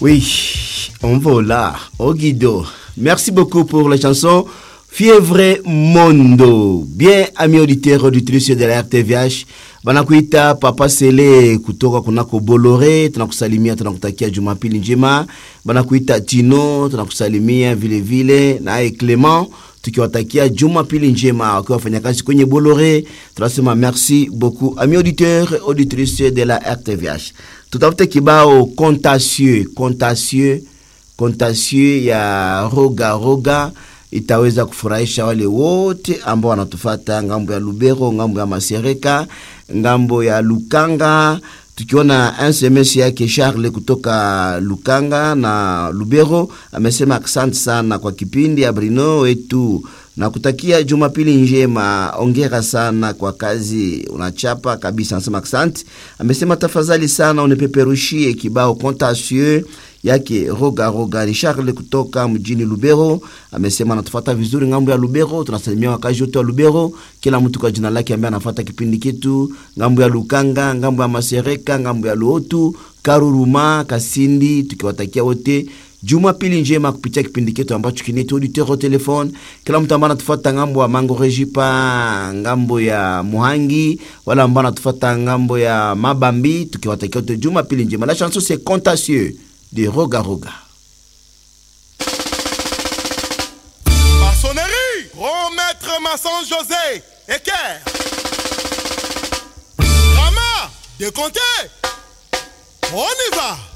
Oui, on va là, au guido. Merci beaucoup pour la chanson Fievre Mondo. Bien, amis auditeurs, auditrices de la RTVH, banakuita Papa Sele kutoka kunako Bolore, tunakusalimia, tunakutakia Jumapili njema. Banakuita Tino, tunakusalimia vile vile, naye Clement tukiwatakia Jumapili njema wakiwa wafanyakazi kwenye Bolore. Tunasema merci beaucoup amis auditeurs, auditrices de la RTVH. Tutafute kibao contagieux, contagieux, contagieux ya roga roga itaweza kufurahisha wale wote ambao wanatufata ngambo ya Lubero, ngambo ya Masereka, ngambo ya Lukanga. Tukiona SMS yake Charles kutoka Lukanga na Lubero, amesema asante sana kwa kipindi ya Brino wetu na kutakia Jumapili njema. Ongera sana kwa kazi unachapa kabisa, anasema asante. Amesema tafadhali sana unipeperushie kibao contagieux yake roga roga. Ni Charles kutoka mjini Lubero, amesema anatufuata vizuri ngambo ya Lubero. Tunasalimia wakazi wote wa Lubero, kila mtu kwa jina lake ambaye anafuata kipindi kitu, ngambo ya Lukanga, ngambo ya Masereka, ngambo ya Luotu, Karuruma, Kasindi, tukiwatakia wote Jumapili njema kupitia kipindi chetu ambacho kinaitwa auditeur au telefone. Kila mtu ambaye anatufuata ngambo ya Mango Rejipa, ngambo ya Muhangi, wala ambao anatufuata ngambo ya Mabambi, tukiwatakia wote Jumapili njema. La chanson c'est contagieux de Roga Roga. Maçonnerie, grand maître maçon José Eker. Rama, décompté. On y va.